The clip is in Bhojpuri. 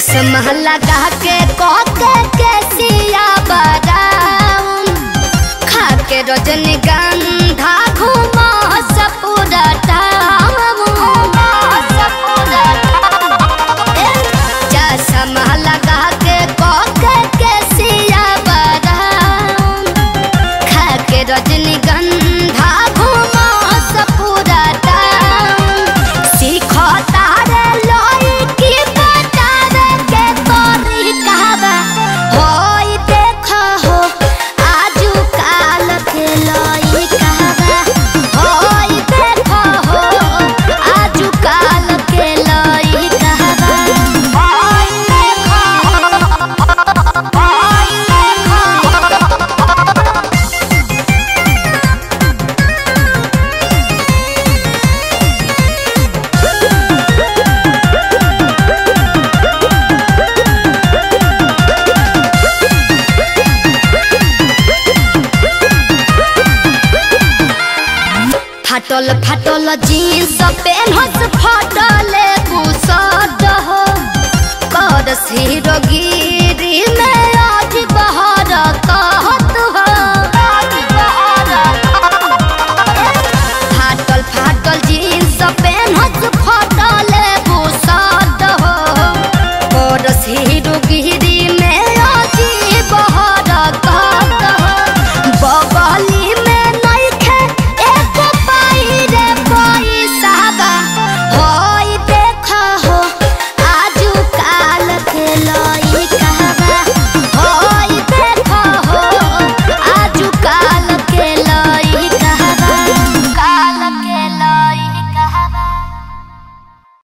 चश्मा लगा के कोके के सिया बदाऊं खा के रजनीगंधा घूमा सपूरा चश्मा लगा के कोके के सिया बदाऊं खा के रजनीगंधा घूमा सपूरा सीखो तारे लोई की बतावे के तोरी कहवा होई देखो हो आजू काल के लोई कहवा होई देखो हो आजू काल के लोई कहवा होई देखो होई देखो फाटल फाटल जीन्स पेनहस फाटल कुसद हो कर सिर गिरी में आज बहर कहत